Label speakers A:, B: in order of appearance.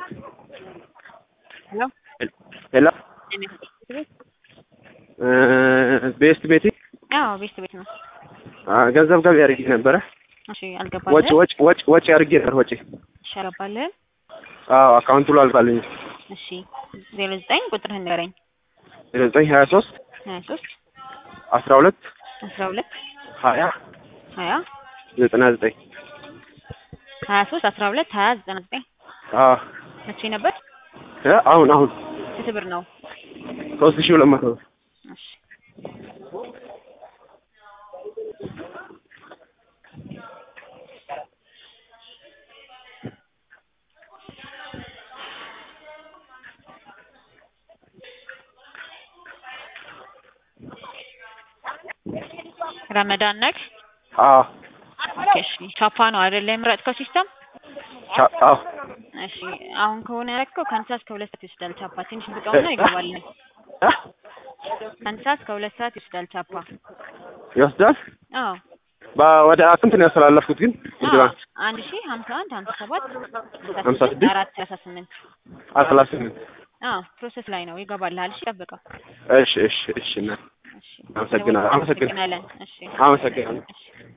A: ሄሎ
B: ሄሎ ቤስት ቤቲ
A: አዎ ቤት ቤት ነው።
B: ገንዘብ ገቢ አድርጌ ነበረ።
A: እሺ
B: ወጪ
A: አልገባልህም?
B: ወጪ ወጪ ወጪ አድርጌ ነበር ወጪ።
A: እሺ አልገባልህም?
B: አዎ አካውንቱ ላይ አልፋልኝ
A: እሺ ዜሮ ዘጠኝ ቁጥርህን ንገረኝ።
B: ዘጠኝ ሀያ ሶስት
A: ሀያ ሶስት
B: አስራ ሁለት
A: አስራ ሁለት
B: ሀያ
A: ሀያ
B: ዘጠና ዘጠኝ
A: ሀያ ሶስት አስራ ሁለት ሀያ ዘጠና ዘጠኝ
B: አዎ
A: መቼ ነበር?
B: እ አሁን አሁን
A: ስንት ብር ነው?
B: ሶስት ሺህ ሁለት መቶ ብር
A: እሺ ረመዳን ነክ
B: አዎ
A: ኦኬ እሺ ቻፓ ነው አይደለ የምረጥከው ሲስተም?
B: ቻ- አዎ
A: እሺ አሁን ከሆነ ያደረግከው ከአንድ ሰዓት እስከ ሁለት ሰዓት ይወስዳል ቻፓ። ትንሽ ብቃውና ይገባል።
B: እ?
A: ከአንድ ሰዓት እስከ ሁለት ሰዓት ይወስዳል ቻፓ።
B: ይወስዳል።
A: አዎ
B: በ- ወደ ስንት ነው ያስተላለፍኩት ግን?
A: አዎ
B: እንዲህ
A: አንድ ሺህ ሀምሳ አንድ ሀምሳ ሰባት
B: ሀምሳ ስድስት
A: አራት ሰላሳ ስምንት
B: አስራ ስምንት
A: አዎ ፕሮሰስ ላይ ነው ይገባልሃል። እሺ ጠብቀው።
B: እሺ እሺ እሺ እና
A: እሺ
B: አመሰግናለሁ። አመሰግናለሁ።
A: አመሰግናለን። እሺ
B: አመሰግናለሁ።
A: እሺ